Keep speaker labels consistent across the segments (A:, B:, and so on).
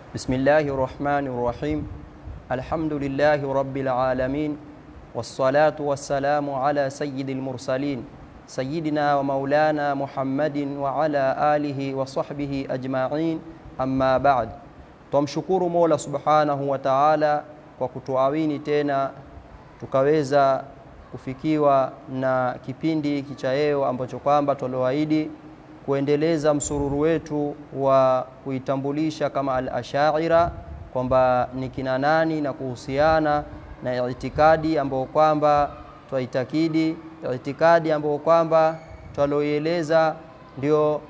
A: بسم الله الرحمن الرحيم الحمد لله رب العالمين والصلاة والسلام على سيد المرسلين سيدنا ومولانا محمد وعلى آله وصحبه أجمعين أما بعد Twamshukuru Mola Subhanahu wa Ta'ala kwa kutuawini tena tukaweza kufikiwa na kipindi hiki cha leo ambacho kwamba twalioahidi kuendeleza msururu wetu wa kuitambulisha kama al-Ashaira kwamba ni kina nani na kuhusiana na itikadi ambayo kwamba twaitakidi, itikadi ambayo kwamba twaloieleza ndio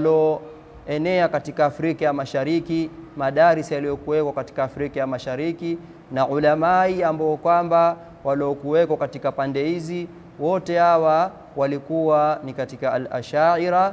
A: yaloenea katika Afrika ya Mashariki, madaris yaliyokuwekwa katika Afrika ya Mashariki na ulamai ambao kwamba waliokuwekwa katika pande hizi, wote hawa walikuwa ni katika al-Ashaira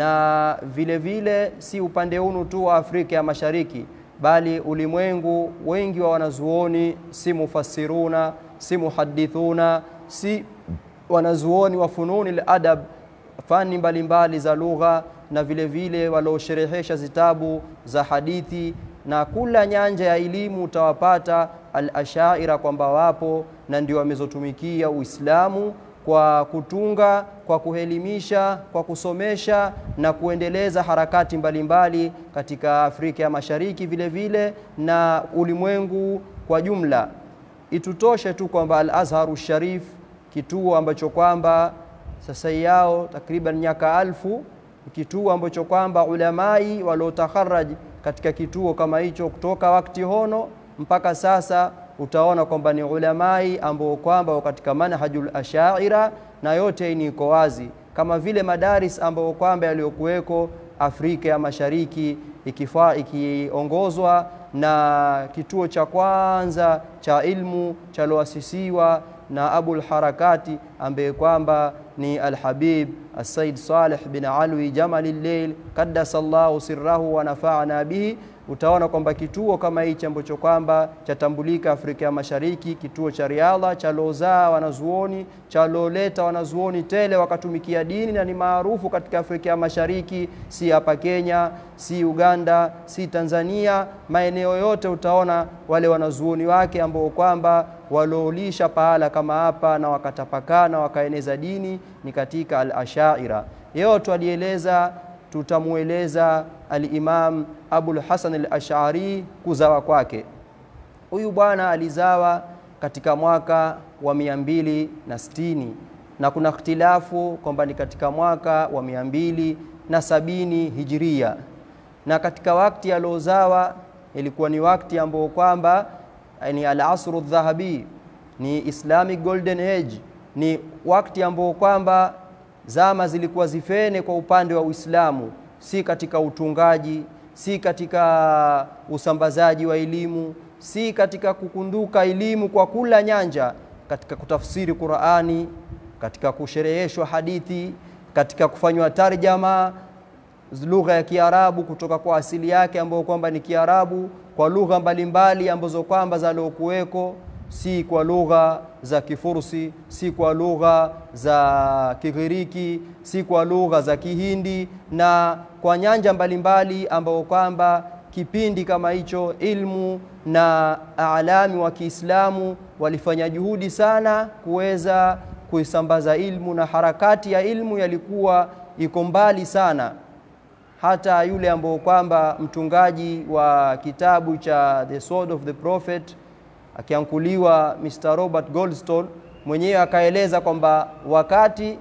A: na vile vile si upande hunu tu wa Afrika ya Mashariki bali ulimwengu wengi wa wanazuoni si mufassiruna si muhadithuna si wanazuoni wa fununi al-adab fani mbalimbali za lugha na vile vile waliosherehesha zitabu za hadithi na kula nyanja ya elimu utawapata al-ashaira kwamba wapo na ndio wamezotumikia Uislamu kwa kutunga, kwa kuelimisha, kwa kusomesha na kuendeleza harakati mbalimbali mbali katika Afrika ya Mashariki vile vile na ulimwengu kwa jumla. Itutoshe tu kwamba Al-Azharu Sharif kituo ambacho kwamba sasa yao takriban miaka alfu kituo ambacho kwamba ulamai waliotakharaj katika kituo kama hicho kutoka wakati hono mpaka sasa utaona kwamba ni ulamai ambao kwamba katika manhajul ashaira na yote ni iko wazi, kama vile madaris ambao kwamba yaliyokuweko Afrika ya Mashariki ikifaa ikiongozwa na kituo cha kwanza cha ilmu chaloasisiwa na Abul Harakati ambaye kwamba ni Alhabib Assaid Saleh bin Alwi Jamali Lleil qaddasallahu sirrahu wa nafa'ana bihi utaona kwamba kituo kama hichi ambacho kwamba chatambulika Afrika ya Mashariki, kituo cha riadha chalozaa wanazuoni chaloleta wanazuoni tele wakatumikia dini na ni maarufu katika Afrika ya Mashariki, si hapa Kenya, si Uganda, si Tanzania, maeneo yote utaona wale wanazuoni wake ambao kwamba waliolisha pahala kama hapa na wakatapakaa na wakaeneza dini ni katika al-Ashaira. Yote walieleza tutamueleza al-Imam Abul Hasan al-Ash'ari kuzawa kwake. Huyu bwana alizawa katika mwaka wa mia mbili na sitini na kuna ikhtilafu kwamba ni katika mwaka wa mia mbili na sabini hijiria, na katika wakati aliozawa ilikuwa ni wakati ambao kwamba ni al-asru dhahabi, ni Islamic golden age, ni wakati ambao kwamba zama zilikuwa zifene kwa upande wa Uislamu, si katika utungaji, si katika usambazaji wa elimu, si katika kukunduka elimu kwa kula nyanja, katika kutafsiri Qur'ani, katika kushereheshwa hadithi, katika kufanywa tarjama lugha ya Kiarabu kutoka kwa asili yake ambayo kwamba ni Kiarabu kwa lugha mbalimbali ambazo kwamba zaliokuweko si kwa lugha za Kifursi, si kwa lugha za Kigiriki, si kwa lugha za Kihindi na kwa nyanja mbalimbali ambao kwamba kipindi kama hicho ilmu na alami wa Kiislamu walifanya juhudi sana kuweza kuisambaza ilmu na harakati ya ilmu yalikuwa iko mbali sana hata yule ambao kwamba mtungaji wa kitabu cha The Sword of the Prophet akiankuliwa Mr. Robert Goldstone mwenyewe akaeleza kwamba wakati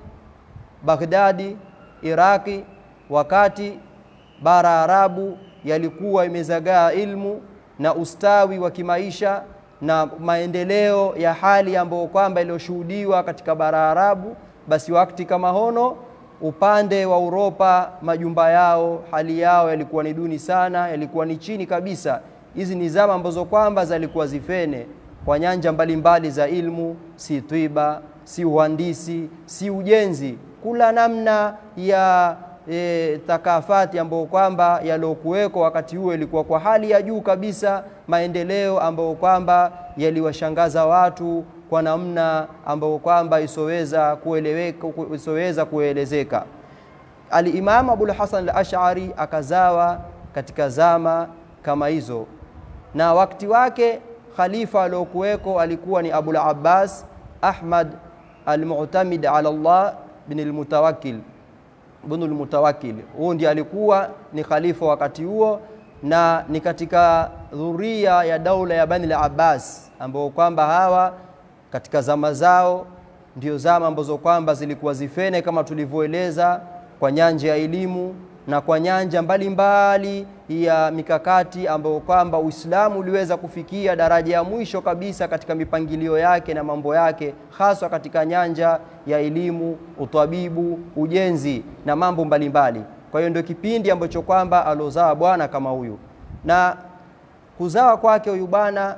A: Baghdadi, Iraki, wakati bara Arabu yalikuwa imezagaa ilmu na ustawi wa kimaisha na maendeleo ya hali ambayo kwamba iliyoshuhudiwa katika bara Arabu, basi wakati kama hono upande wa Uropa majumba yao hali yao yalikuwa ni duni sana, yalikuwa ni chini kabisa. Hizi ni zama ambazo kwamba zalikuwa zifene kwa nyanja mbalimbali za ilmu, si twiba, si uhandisi, si ujenzi, kula namna ya e, takafati ambayo kwamba yaliokuweko wakati huo ilikuwa kwa hali ya juu kabisa, maendeleo ambayo kwamba yaliwashangaza watu kwa namna ambayo kwamba isoweza kueleweka, isoweza kuelezeka. Al-Imam Abul Hasan al-Ash'ari akazawa katika zama kama hizo, na wakati wake khalifa aliokuweko alikuwa ni Abul Abbas Ahmad al-Mu'tamid ala Allah bin al-Mutawakkil ibn al-Mutawakkil. Huyu ndiye alikuwa ni khalifa wakati huo, na ni katika dhuria ya daula ya Bani al-Abbas ambao kwamba hawa katika zama zao ndio zama ambazo kwamba zilikuwa zifene kama tulivyoeleza kwa nyanja ya elimu na kwa nyanja mbalimbali mbali ya mikakati ambayo kwamba Uislamu uliweza kufikia daraja ya mwisho kabisa katika mipangilio yake na mambo yake, haswa katika nyanja ya elimu, utabibu, ujenzi na mambo mbalimbali mbali. Kwa hiyo ndio kipindi ambacho kwamba alozaa bwana kama huyu, na kuzawa kwake huyu bwana,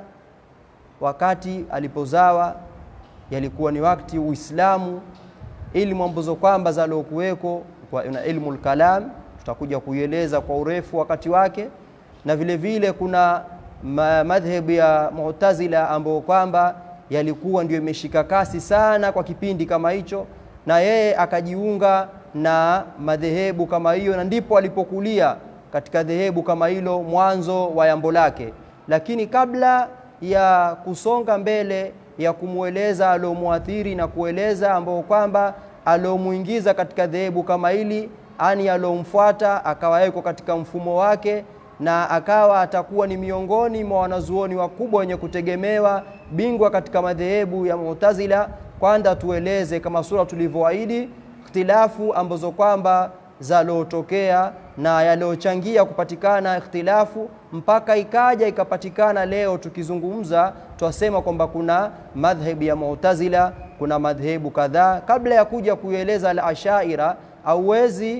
A: wakati alipozawa yalikuwa ni wakati Uislamu, ilmu ambazo kwamba zalokuweko na ilmu lkalam tutakuja kuieleza kwa urefu wakati wake, na vile vile kuna madhhebu ya Mu'tazila ambayo kwamba yalikuwa ndio imeshika kasi sana kwa kipindi kama hicho, na yeye akajiunga na madhehebu kama hiyo, na ndipo alipokulia katika dhehebu kama hilo mwanzo wa yambo lake. Lakini kabla ya kusonga mbele ya kumweleza aliomuathiri na kueleza ambao kwamba aliomuingiza katika dhehebu kama hili ani alomfuata akawa yuko katika mfumo wake na akawa atakuwa ni miongoni mwa wanazuoni wakubwa wenye kutegemewa bingwa katika madhehebu ya Mu'tazila. Kwanza tueleze kama sura tulivyoahidi ikhtilafu ambazo kwamba zalotokea na yaliyochangia kupatikana ikhtilafu mpaka ikaja ikapatikana leo tukizungumza, twasema kwamba kuna madhhebu ya Mu'tazila, kuna madhehebu kadhaa. Kabla ya kuja kueleza al-Ashaira hauwezi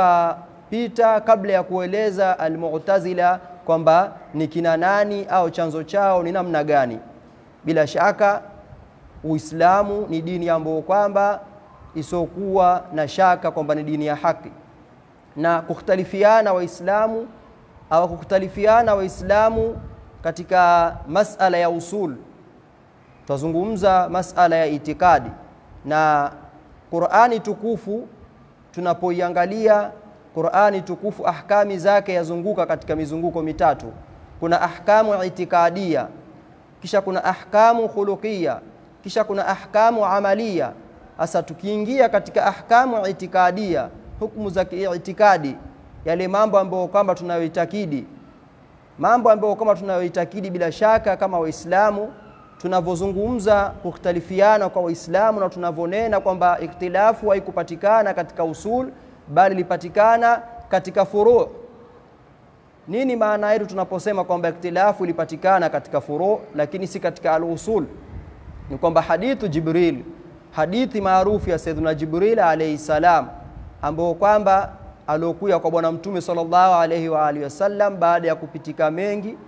A: ukapita kabla ya kueleza Almu'tazila kwamba ni kina nani au chanzo chao ni namna gani. Bila shaka Uislamu ni dini ambayo kwamba isiokuwa na shaka kwamba ni dini ya haki, na kukhtalifiana Waislamu au kukhtalifiana Waislamu katika masala ya usul, tutazungumza masala ya itikadi na Qur'ani tukufu tunapoiangalia Qur'ani tukufu ahkami zake yazunguka katika mizunguko mitatu. Kuna ahkamu itikadia, kisha kuna ahkamu khuluqia, kisha kuna ahkamu amalia. Sasa tukiingia katika ahkamu itikadia, hukumu za kiitikadi, yale mambo ambayo kwamba tunayoitakidi, mambo ambayo kwamba tunayoitakidi, bila shaka kama Waislamu tunavyozungumza kukhtalifiana kwa Waislamu na tunavyonena kwamba ikhtilafu haikupatikana katika usul bali ilipatikana katika furu. Nini maana yetu tunaposema kwamba ikhtilafu ilipatikana katika furu lakini si katika al-usul? Ni kwamba hadithu Jibril, hadithi maarufu ya Sayyidina Jibril alayhi salam, ambao kwamba aliokuya kwa Bwana Mtume sallallahu alayhi wa alihi wasallam baada ya kupitika mengi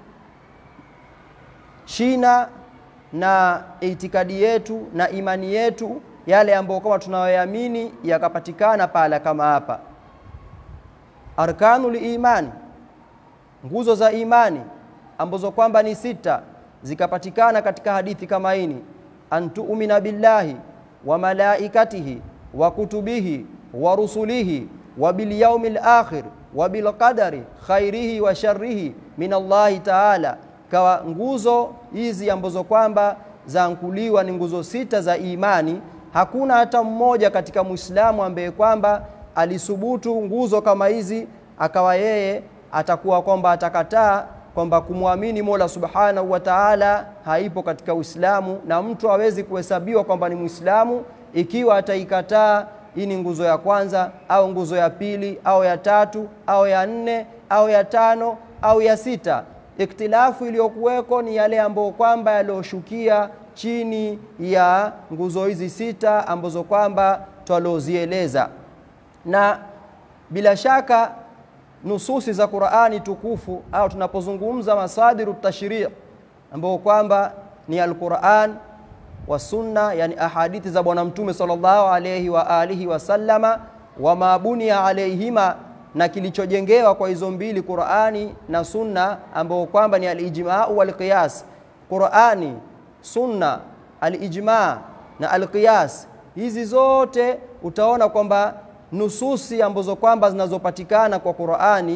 A: shina na itikadi yetu na imani yetu yale ambayo kama tunayoamini yakapatikana pala kama hapa. Arkanul imani, nguzo za imani ambazo kwamba ni sita zikapatikana katika hadithi kama hini, antuumina billahi wa malaikatihi wa kutubihi wa rusulihi wa bil yaumil akhir wa bil qadari khairihi wa sharrihi min Allahi taala kawa nguzo hizi ambazo kwamba zaankuliwa ni nguzo sita za imani. Hakuna hata mmoja katika Muislamu ambaye kwamba alisubutu nguzo kama hizi akawa yeye atakuwa kwamba atakataa kwamba kumwamini Mola Subhanahu wa Ta'ala haipo katika Uislamu, na mtu hawezi kuhesabiwa kwamba ni Muislamu ikiwa ataikataa hii ni nguzo ya kwanza au nguzo ya pili au ya tatu au ya nne au ya tano au ya sita. Ikhtilafu iliyokuweko ni yale ambayo kwamba yaliyoshukia chini ya nguzo hizi sita ambazo kwamba twalozieleza, na bila shaka nususi za Qur'ani tukufu au tunapozungumza masadiru tashri' ambao kwamba ni al-Qur'an wa sunna, yani ahadithi za Bwana Mtume sallallahu alayhi wa alihi wasallama wa mabunia alayhima na kilichojengewa kwa hizo mbili Qur'ani na Sunna, ambao kwamba ni al-ijma' wal qiyas. Qur'ani, Sunna, al-ijma' na al-qiyas, hizi zote utaona kwamba nususi ambazo kwamba zinazopatikana kwa Qur'ani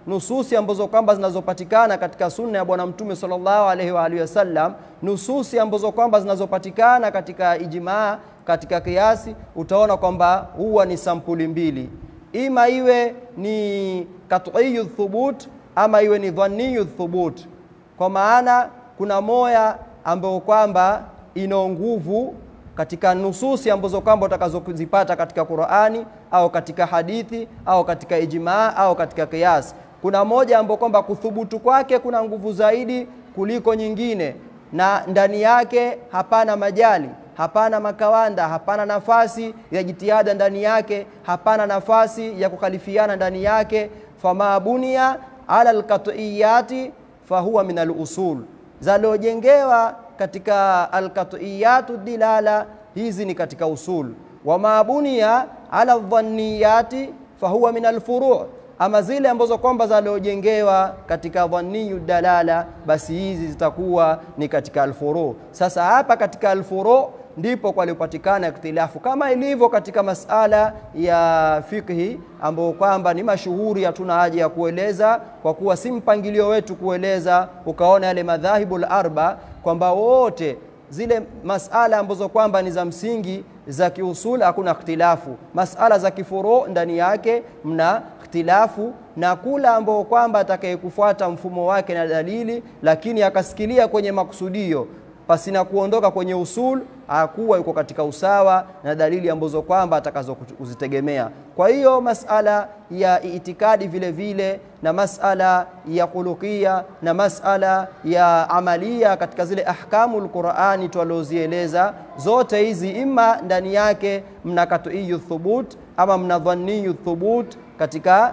A: nususi ambazo kwamba zinazopatikana katika sunna ya Bwana Mtume sallallahu alaihi wa alihi wasallam, nususi ambazo kwamba zinazopatikana katika ijmaa, katika kiasi, utaona kwamba huwa ni sampuli mbili, ima iwe ni kat'iyu thubut ama iwe ni dhanniyu thubut, kwa maana kuna moya ambayo kwamba ina nguvu katika nususi ambazo kwamba utakazozipata katika Qur'ani au katika hadithi au katika ijmaa au katika kiasi. Kuna moja ambayo kwamba kuthubutu kwake kuna nguvu zaidi kuliko nyingine, na ndani yake hapana majali, hapana makawanda, hapana nafasi ya jitihada ndani yake, hapana nafasi ya kukhalifiana ndani yake. fama bunia ala alqat'iyati fahuwa min alusul, zaliojengewa katika alqat'iyatu dilala, hizi ni katika usul. Wama bunia ala dhanniyati fahuwa min alfuru' ama zile ambazo kwamba zaliojengewa katika dhanniyu dalala, basi hizi zitakuwa ni katika alfuru. Sasa hapa katika alfuru ndipo kwalipatikana ikhtilafu, kama ilivyo katika masala ya fikhi ambayo kwamba ni mashuhuri, hatuna haja ya kueleza kwa kuwa si mpangilio wetu kueleza. Ukaona yale madhahibu al-arba kwamba wote zile masala ambazo kwamba ni za msingi za kiusul hakuna ikhtilafu. Masala za kifuru ndani yake mna ikhtilafu, na kula ambao kwamba atakayekufuata mfumo wake na dalili, lakini akasikilia kwenye makusudio pasina kuondoka kwenye usul, hakuwa yuko katika usawa na dalili ambazo kwamba atakazo kuzitegemea. Kwa hiyo masala ya itikadi vile vile na masala ya khuluqia na masala ya amalia katika zile ahkamu lqurani twaliozieleza zote hizi, ima ndani yake mna katuiyu thubut ama mna dhanniyu thubut katika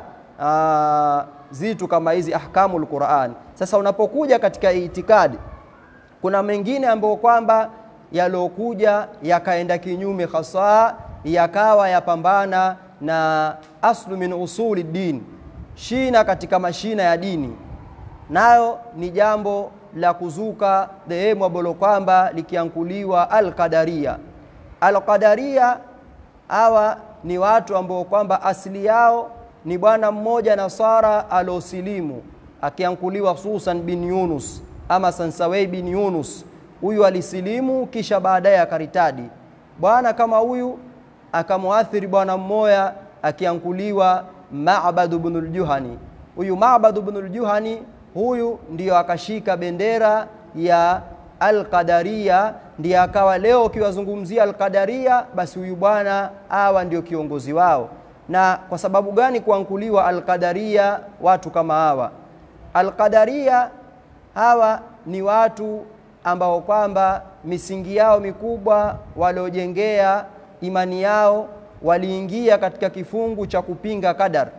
A: uh, zitu kama hizi ahkamu lqurani. Sasa unapokuja katika itikadi kuna mengine ambayo kwamba yaliokuja yakaenda kinyume hasa yakawa yapambana na aslu min usuli din, shina katika mashina ya dini, nayo ni jambo la kuzuka dhehebu ambalo kwamba likiankuliwa Alqadaria. Alqadaria hawa ni watu ambao kwamba asili yao ni bwana mmoja Nasara aliosilimu akiankuliwa Susan bin Yunus ama Sansawei bin Yunus. Huyu alisilimu kisha baadaye akaritadi. Bwana kama huyu akamwathiri bwana mmoja akiankuliwa Ma'bad ibn al-Juhani. Huyu Ma'bad ibn al-Juhani huyu ndiyo akashika bendera ya Al-Qadaria, ndiye akawa leo ukiwazungumzia Al-Qadaria, basi huyu bwana awa ndio kiongozi wao. Na kwa sababu gani kuankuliwa Al-Qadaria watu kama hawa? Al-Qadaria hawa ni watu ambao kwamba misingi yao mikubwa waliojengea imani yao waliingia katika kifungu cha kupinga qadar.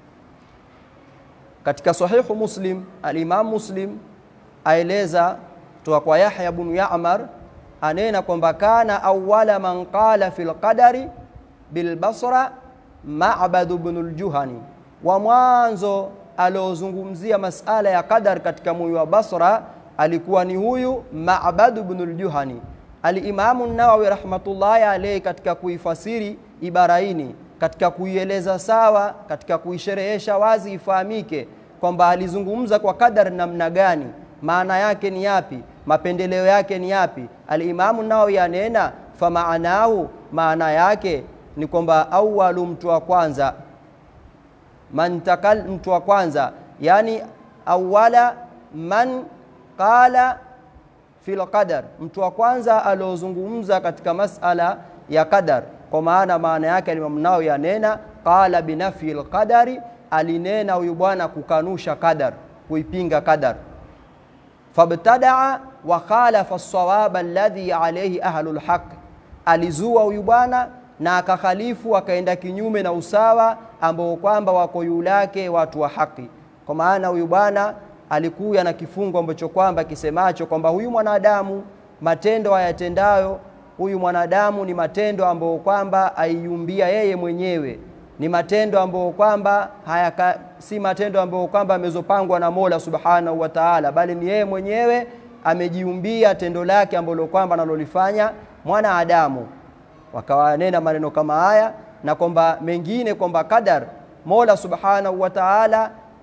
A: Katika sahihu Muslim, al-Imam Muslim aeleza toka kwa Yahya ibn Ya'mar, anena kwamba kana awwala man qala fil qadari bil Basra Ma'bad ibn al-Juhani, wa mwanzo aliozungumzia masala ya qadar katika mji wa Basra alikuwa ni huyu Ma'bad ibn al-Juhani. Al-Imamu Nawawi rahmatullahi alayhi katika kuifasiri ibara hii, katika kuieleza sawa, katika kuisherehesha wazi ifahamike kwamba alizungumza kwa qadar namna gani, maana yake ni yapi, mapendeleo yake ni yapi. Al-Imamu Nawawi anena famaanahu, maana yake ni kwamba awalu, mtu wa kwanza man takal, mtu wa kwanza yani awala man qala fil qadar, mtu wa kwanza aliozungumza katika masala ya qadar. Kwa maana maana yake Imam Nawawi yanena qala binafi lqadari, alinena huyu bwana kukanusha qadar, kuipinga qadar. Fabtadaa wa khalafa sawaba alladhi alayhi ahlu lhaq, alizua huyu bwana na akakhalifu akaenda kinyume na usawa ambao kwamba wako yulake watu wa haki. Kwa maana huyu bwana alikuya na kifungo ambacho kwamba kisemacho kwamba huyu mwanadamu matendo ayatendayo huyu mwanadamu ni matendo ambayo kwamba aiumbia yeye mwenyewe, ni matendo ambayo kwamba hayaka, si matendo ambayo kwamba amezopangwa na Mola Subhanahu wa Ta'ala, bali ni yeye mwenyewe amejiumbia tendo lake ambalo kwamba analolifanya mwanadamu. Wakawanena maneno kama haya na kwamba mengine kwamba qadar Mola Subhanahu wa Ta'ala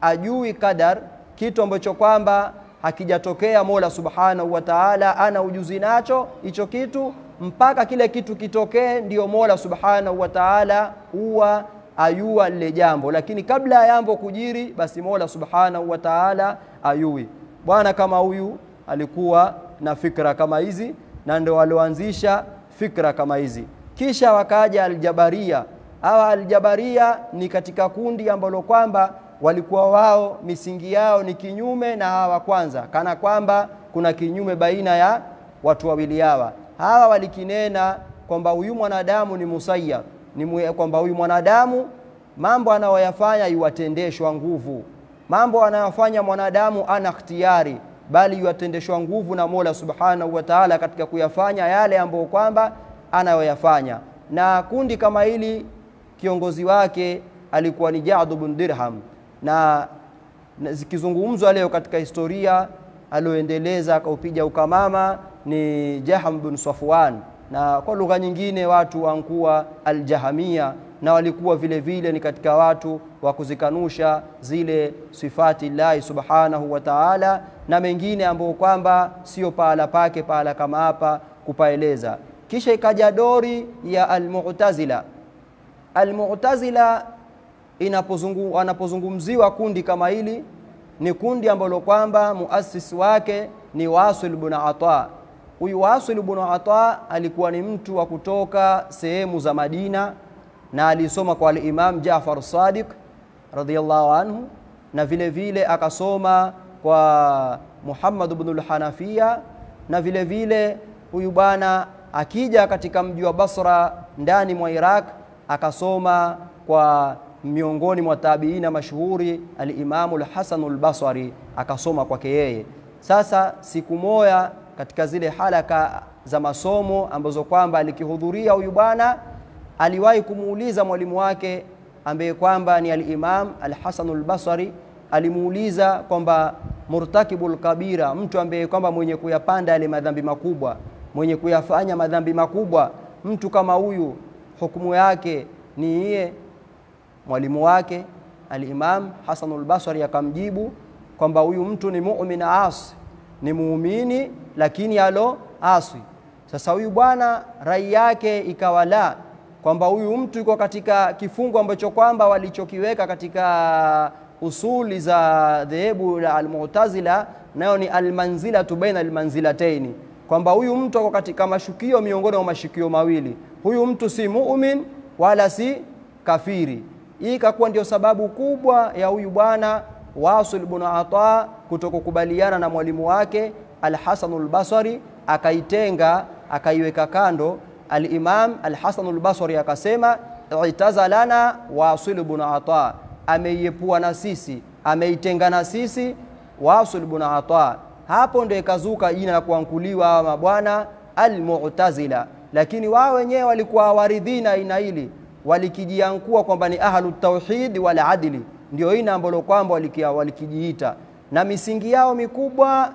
A: ajui qadar, kitu ambacho kwamba hakijatokea Mola Subhanahu wa Ta'ala ana ujuzi nacho hicho kitu, mpaka kile kitu kitokee, ndiyo Mola Subhanahu wa Ta'ala huwa ayua lile jambo, lakini kabla ya jambo kujiri, basi Mola Subhanahu wa Ta'ala ayui. Bwana kama huyu alikuwa na fikra kama hizi, na ndio walioanzisha fikra kama hizi. Kisha wakaja Aljabaria. Hawa Aljabaria ni katika kundi ambalo kwamba walikuwa wao misingi yao ni kinyume na hawa kwanza, kana kwamba kuna kinyume baina ya watu wawili hawa. Hawa walikinena kwamba huyu mwanadamu ni musayya, ni kwamba huyu mwanadamu mambo anayoyafanya yuwatendeshwa nguvu, mambo anayofanya mwanadamu ana ikhtiyari, bali yuwatendeshwa nguvu na Mola Subhanahu wa Ta'ala katika kuyafanya yale ambayo kwamba anayoyafanya. Na kundi kama hili kiongozi wake alikuwa ni Ja'd bin Dirham na, na zikizungumzwa leo katika historia alioendeleza akaupiga ukamama ni Jaham bin Safwan, na kwa lugha nyingine watu wankuwa Aljahamia, na walikuwa vile vile ni katika watu wa kuzikanusha zile sifati llahi subhanahu wa ta'ala, na mengine ambayo kwamba sio pahala pake pahala kama hapa kupaeleza. Kisha ikaja dori ya Almu'tazila. Almu'tazila inapozungu, anapozungumziwa kundi kama hili ni kundi ambalo kwamba muasisi wake ni Wasil ibn Ata. Huyu Wasil ibn Ata alikuwa ni mtu wa kutoka sehemu za Madina na alisoma kwa al-Imam Jafar Sadiq radhiyallahu anhu, na vile vile akasoma kwa Muhammad ibn al-Hanafiya, na vile vile huyu bwana akija katika mji wa Basra ndani mwa Iraq akasoma kwa miongoni mwa tabiina mashuhuri alimamu Alhasanu Albasari akasoma kwake yeye. Sasa siku moja katika zile halaka za masomo ambazo kwamba alikihudhuria huyu bwana, aliwahi kumuuliza mwalimu wake ambaye kwamba ni alimam Alhasanu Albasari, alimuuliza kwamba murtakibul kabira, mtu ambaye kwamba mwenye kuyapanda yale madhambi makubwa, mwenye kuyafanya madhambi makubwa, mtu kama huyu hukumu yake ni iye mwalimu wake Alimam Hasanul Basri akamjibu kwamba huyu mtu ni mumin asi, ni muumini lakini alo aswi. Sasa huyu bwana rai yake ikawa la kwamba huyu mtu yuko katika kifungo ambacho kwamba walichokiweka katika usuli za dhehebu la Almu'tazila, nayo ni almanzilatu baina almanzilataini, kwamba huyu mtu ako katika mashukio miongoni mwa mashukio mawili. Huyu mtu si mumin wala si kafiri. Hii ikakuwa ndio sababu kubwa ya huyu bwana Wasil ibn Ata kutokukubaliana na mwalimu wake Al-Hasan al-Basri, akaitenga akaiweka kando. Al-Imam Al-Hasan al-Basri akasema itazalana Wasil ibn Ata, ameiepua na sisi, ameitenga na sisi Wasil ibn Ata. Hapo ndio ikazuka jina la kuankuliwa hawa mabwana Al-Mu'tazila, lakini wao wenyewe walikuwa hawaridhina aina hili walikijiankua kwamba ni ahlu tauhid wal adli, ndio ina ambalo kwamba walikijiita, na misingi yao mikubwa,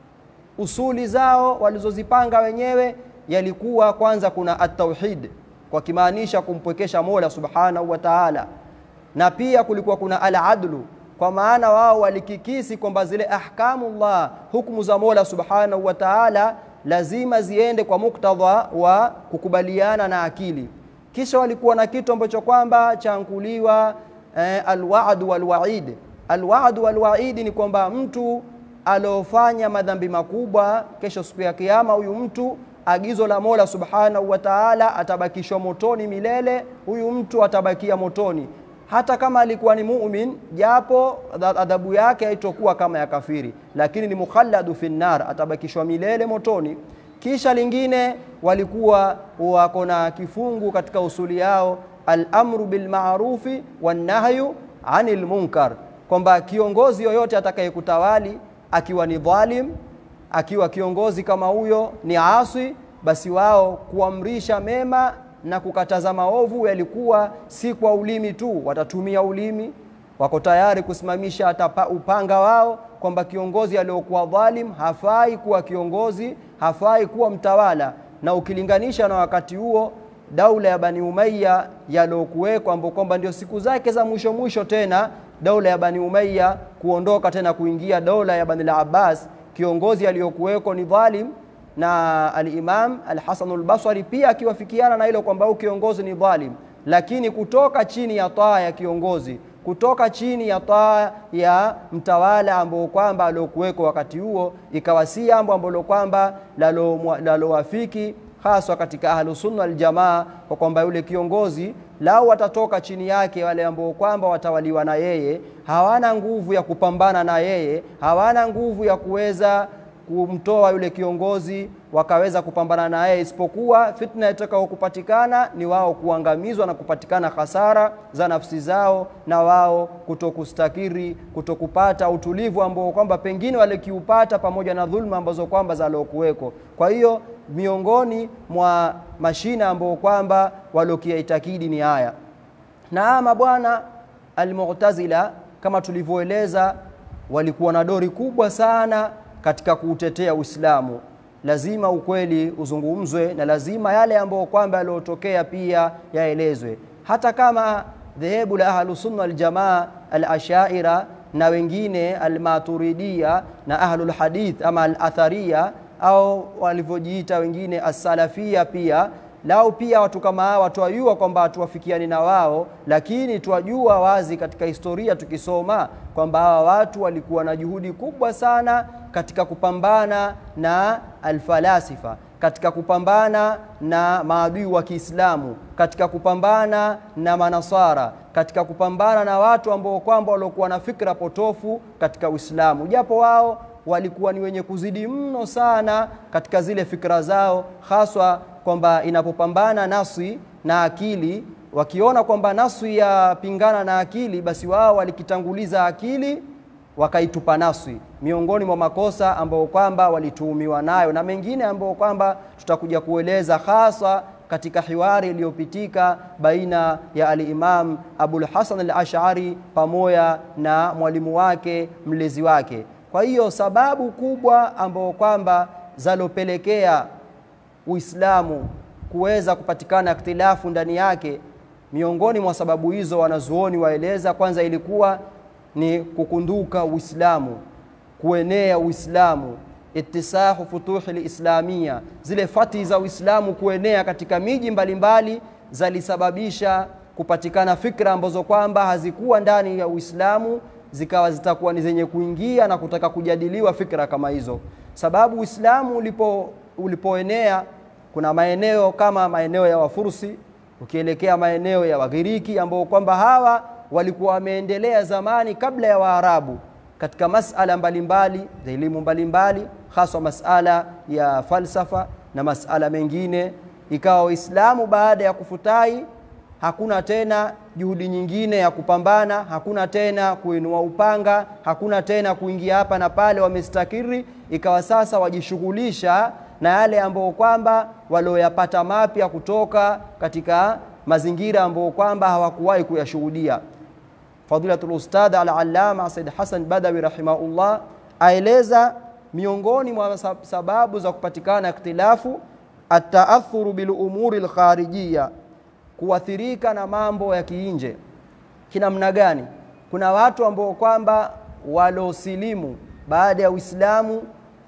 A: usuli zao walizozipanga wenyewe yalikuwa kwanza, kuna at-tauhid kwa kimaanisha kumpwekesha Mola subhanahu wa ta'ala, na pia kulikuwa kuna al-adlu kwa maana wao walikikisi kwamba zile ahkamullah, hukumu za Mola subhanahu wa ta'ala lazima ziende kwa muktadha wa kukubaliana na akili kisha walikuwa na kitu ambacho kwamba chankuliwa eh, alwaad walwaid. Alwaad walwaid ni kwamba mtu aliofanya madhambi makubwa, kesho siku ya Kiyama, huyu mtu agizo la Mola subhanahu wa Ta'ala atabakishwa motoni milele. Huyu mtu atabakia motoni hata kama alikuwa ni mumin, japo adhabu yake haitokuwa kama ya kafiri, lakini ni mukhalladu fi nar, atabakishwa milele motoni. Kisha lingine walikuwa wako na kifungu katika usuli yao al-amru bil ma'rufi wan nahyu anil munkar, kwamba kiongozi yoyote atakayekutawali akiwa ni dhalim, akiwa kiongozi kama huyo ni asi, basi wao kuamrisha mema na kukataza maovu yalikuwa si kwa ulimi tu, watatumia ulimi, wako tayari kusimamisha hata upanga wao kwamba kiongozi aliyokuwa dhalim hafai kuwa kiongozi, hafai kuwa mtawala. Na ukilinganisha na wakati huo daula ya Bani Umayya yaliyokuwekwa, ambao kwamba ndio siku zake za mwisho mwisho tena daula ya Bani Umayya kuondoka tena kuingia daula ya Bani al-Abbas, kiongozi aliyokuweko ni dhalim, na al-Imam al-Hasan al-Basri pia akiwafikiana na hilo kwamba huyu kiongozi ni dhalim, lakini kutoka chini ya taa ya kiongozi kutoka chini ya taa ya mtawala ambao kwamba aliokuweko wakati huo, ikawa si jambo ambalo kwamba lalowafiki haswa katika ahlusunna waljamaa, kwa kwamba yule kiongozi lau watatoka chini yake wale ambao kwamba watawaliwa na yeye, hawana nguvu ya kupambana na yeye, hawana nguvu ya kuweza kumtoa yule kiongozi wakaweza kupambana na yeye, isipokuwa fitna itakao kupatikana ni wao kuangamizwa na kupatikana hasara za nafsi zao, na wao kutokustakiri, kutokupata utulivu ambao kwamba pengine walikiupata pamoja na dhulma ambazo kwamba zalokuweko. Kwa hiyo miongoni mwa mashina ambao kwamba waliokiaitakidi ni haya, na ama bwana Almu'tazila kama tulivyoeleza, walikuwa na dori kubwa sana katika kuutetea Uislamu. Lazima ukweli uzungumzwe na lazima yale ambayo kwamba yaliyotokea pia yaelezwe, hata kama dhehebu la Ahlusunna Waljamaa Alashaira na wengine Almaturidia na Ahlul Hadith ama Alatharia au walivyojiita wengine Assalafia pia lao pia watu kama hawa twajua kwamba hatuwafikiani na wao, lakini twajua wazi katika historia tukisoma kwamba hawa watu walikuwa na juhudi kubwa sana katika kupambana na alfalasifa, katika kupambana na maadui wa Kiislamu, katika kupambana na manasara, katika kupambana na watu ambao kwamba waliokuwa na fikra potofu katika Uislamu, japo wao walikuwa ni wenye kuzidi mno sana katika zile fikra zao, haswa kwamba inapopambana nafsi na akili, wakiona kwamba nafsi yapingana na akili, basi wao walikitanguliza akili wakaitupa nafsi, miongoni mwa makosa ambayo kwamba walituhumiwa nayo na mengine ambayo kwamba tutakuja kueleza hasa katika hiwari iliyopitika baina ya al-Imam Abul Hasan al-Ash'ari pamoja na mwalimu wake mlezi wake. Kwa hiyo sababu kubwa ambayo kwamba zalopelekea Uislamu kuweza kupatikana ikhtilafu ndani yake, miongoni mwa sababu hizo wanazuoni waeleza, kwanza ilikuwa ni kukunduka Uislamu, kuenea Uislamu, itisahu futuhi lislamia, zile fati za Uislamu kuenea katika miji mbalimbali zalisababisha kupatikana fikra ambazo kwamba hazikuwa ndani ya Uislamu zikawa zitakuwa ni zenye kuingia na kutaka kujadiliwa fikra kama hizo, sababu Uislamu ulipo ulipoenea kuna maeneo kama maeneo ya Wafursi, ukielekea maeneo ya Wagiriki ambao kwamba hawa walikuwa wameendelea zamani kabla ya Waarabu katika masala mbalimbali za elimu mbalimbali, haswa masala ya falsafa na masala mengine. Ikawa Waislamu baada ya kufutai, hakuna tena juhudi nyingine ya kupambana, hakuna tena kuinua upanga, hakuna tena kuingia hapa na pale, wamestakiri. Ikawa sasa wajishughulisha na yale ambayo kwamba walioyapata mapya kutoka katika mazingira ambayo kwamba hawakuwahi kuyashuhudia. Fadilatul Ustadh Al-Allama Said Hassan Badawi rahimahullah aeleza miongoni mwa sababu za kupatikana ikhtilafu ataathuru bil umuri al-kharijiyya, kuathirika na mambo ya kiinje. Kinamna gani? Kuna watu ambao kwamba walosilimu baada ya Uislamu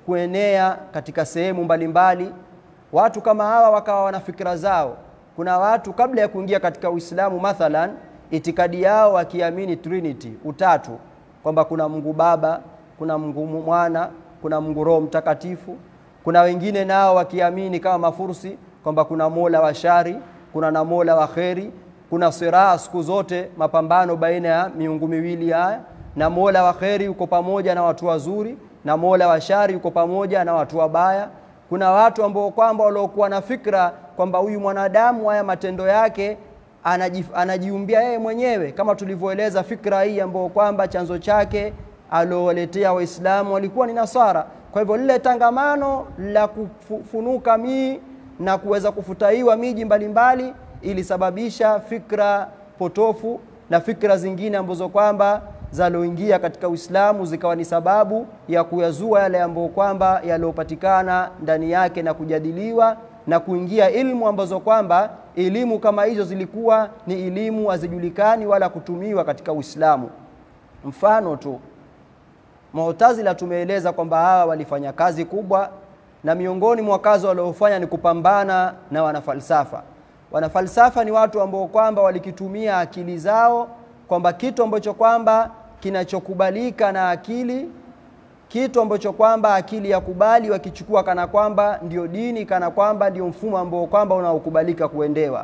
A: kuenea katika sehemu mbalimbali. Watu kama hawa wakawa wana fikra zao. Kuna watu kabla ya kuingia katika Uislamu, mathalan itikadi yao wakiamini Trinity, utatu, kwamba kuna Mungu Baba, kuna Mungu Mwana, kuna Mungu Roho Mtakatifu. Kuna wengine nao wakiamini kama Mafursi kwamba kuna Mola wa shari, kuna na Mola wa kheri, kuna siraa siku zote, mapambano baina ya miungu miwili haya, na Mola wa kheri uko pamoja na watu wazuri na Mola wa shari uko pamoja na watu wabaya. Kuna watu ambao kwamba waliokuwa na fikra kwamba huyu mwanadamu haya matendo yake anaji, anajiumbia yeye mwenyewe, kama tulivyoeleza fikra hii ambayo kwamba chanzo chake aliowaletea Waislamu walikuwa ni Nasara. Kwa hivyo lile tangamano la kufunuka mii na kuweza kufutaiwa miji mbalimbali ilisababisha fikra potofu na fikra zingine ambazo kwamba zaloingia katika Uislamu zikawa ni sababu ya kuyazua yale ambayo kwamba yaliyopatikana ndani yake na kujadiliwa na kuingia ilmu ambazo kwamba elimu kama hizo zilikuwa ni elimu hazijulikani wala kutumiwa katika Uislamu. Mfano tu Mu'tazila tumeeleza kwamba hawa walifanya kazi kubwa, na miongoni mwa kazi waliofanya ni kupambana na wanafalsafa. Wanafalsafa ni watu ambao kwamba walikitumia akili zao, kwamba kitu ambacho kwamba kinachokubalika na akili, kitu ambacho kwamba akili ya kubali, wakichukua kana kwamba ndio dini, kana kwamba ndio mfumo ambao kwamba unaokubalika kuendewa.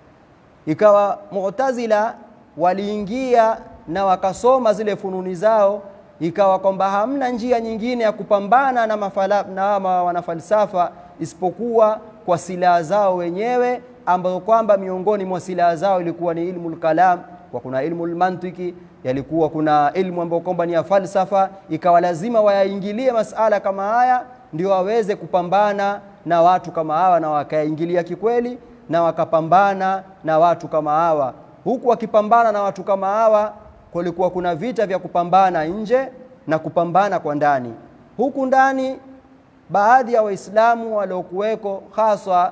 A: Ikawa Mu'tazila waliingia na wakasoma zile fununi zao ikawa kwamba hamna njia nyingine ya kupambana na, mafala, na wanafalsafa isipokuwa kwa silaha zao wenyewe ambazo kwamba miongoni mwa silaha zao ilikuwa ni ilmu lkalam, kwa kuna ilmu lmantiki, yalikuwa kuna ilmu ambayo kwamba ni ya falsafa. Ikawa lazima wayaingilie masala kama haya ndio waweze kupambana na watu kama hawa, na wakaingilia kikweli na wakapambana na watu kama hawa. Huku wakipambana na watu kama hawa kulikuwa kuna vita vya kupambana nje na kupambana kwa ndani. Huku ndani baadhi ya Waislamu waliokuweko haswa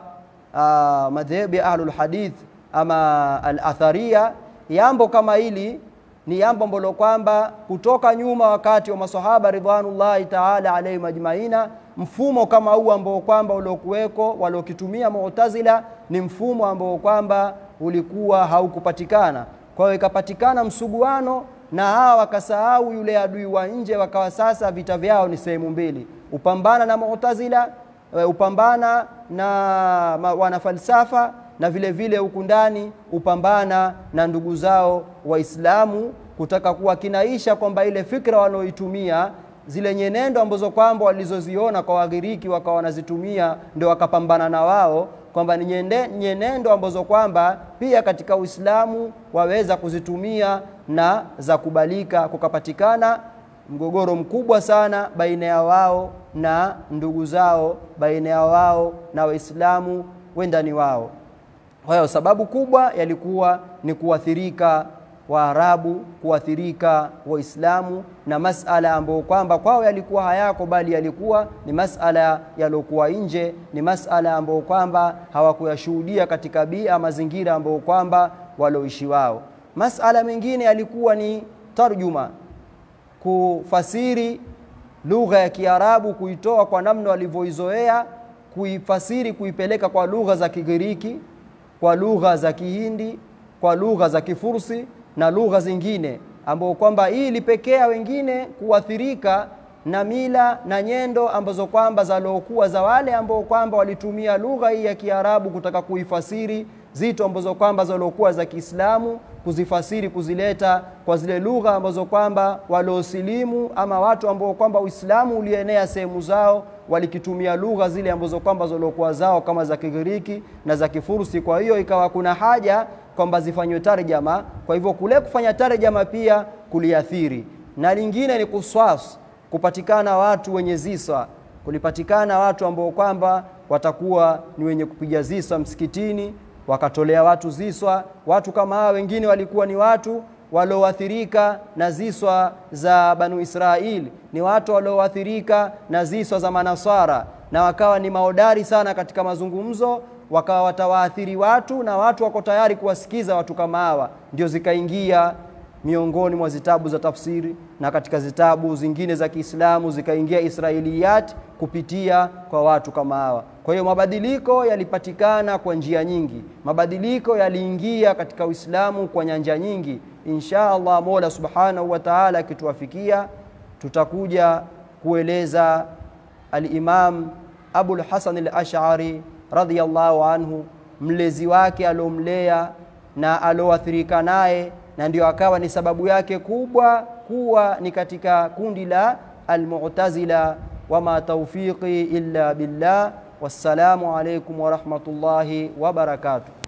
A: uh, madhehebu ya ahlul hadith ama al-atharia, jambo kama hili ni jambo ambalo kwamba kutoka nyuma wakati wa masahaba ridwanullahi taala alaihim ajmaina, mfumo kama huu ambao kwamba uliokuweko waliokitumia Mu'tazila ni mfumo ambao kwamba ulikuwa haukupatikana kwa hiyo ikapatikana msuguano na hawa wakasahau yule adui wa nje, wakawa sasa vita vyao ni sehemu mbili, upambana na Mu'tazila, upambana na wanafalsafa, na vile vile huku ndani upambana na ndugu zao Waislamu, kutaka kuwa kinaisha kwamba ile fikra wanaoitumia zile nyenendo ambazo kwamba walizoziona kwa Wagiriki wakawa wanazitumia, ndio wakapambana na wao kwamba ni nyenendo ambazo kwamba pia katika Uislamu waweza kuzitumia na za kubalika. Kukapatikana mgogoro mkubwa sana baina ya wao na ndugu zao, baina ya wao na Waislamu wendani wao. Kwa hiyo sababu kubwa yalikuwa ni kuathirika Waarabu, kuathirika Waislamu na masala ambayo kwamba kwao yalikuwa hayako, bali yalikuwa ni masala yaliokuwa nje, ni masala ambayo kwamba hawakuyashuhudia katika bia mazingira ambayo kwamba walioishi wao. Masala mengine yalikuwa ni tarjuma, kufasiri lugha ya Kiarabu, kuitoa kwa namna walivyoizoea, kuifasiri, kuipeleka kwa lugha za Kigiriki, kwa lugha za Kihindi, kwa lugha za Kifursi na lugha zingine ambao kwamba hii ilipekea wengine kuathirika na mila na nyendo ambazo kwamba zaliokuwa za wale ambao kwamba walitumia lugha hii ya Kiarabu kutaka kuifasiri zito ambazo kwamba zaliokuwa za Kiislamu kuzifasiri kuzileta kwa zile lugha ambazo kwamba waliosilimu ama watu ambao kwamba Uislamu ulienea sehemu zao walikitumia lugha zile ambazo kwamba zaliokuwa zao kama za Kigiriki na za Kifursi. Kwa hiyo ikawa kuna haja kwamba zifanywe tarjama. Kwa hivyo kule kufanya tarjama pia kuliathiri, na lingine ni kuswas, kupatikana watu wenye ziswa, kulipatikana watu ambao kwamba watakuwa ni wenye kupiga ziswa msikitini, wakatolea watu ziswa. Watu kama hawa wengine walikuwa ni watu walioathirika na ziswa za Banu Israili, ni watu walioathirika na ziswa za Manasara, na wakawa ni maodari sana katika mazungumzo wakawa watawaathiri watu na watu wako tayari kuwasikiza watu kama hawa, ndio zikaingia miongoni mwa zitabu za tafsiri na katika zitabu zingine za Kiislamu zikaingia Israiliyat kupitia kwa watu kama hawa. Kwa hiyo mabadiliko yalipatikana kwa njia nyingi, mabadiliko yaliingia katika Uislamu kwa nyanja nyingi. Insha Allah, Mola Subhanahu wa Ta'ala akituwafikia, tutakuja kueleza al-Imam Abul Hasan al-Ash'ari radhiyallahu anhu, mlezi wake aliomlea na alioathirika naye, na ndio akawa ni sababu yake kubwa kuwa ni katika kundi la Almu'tazila. Wama tawfiqi illa billah. Wassalamu alaykum wa rahmatullahi wa barakatuh.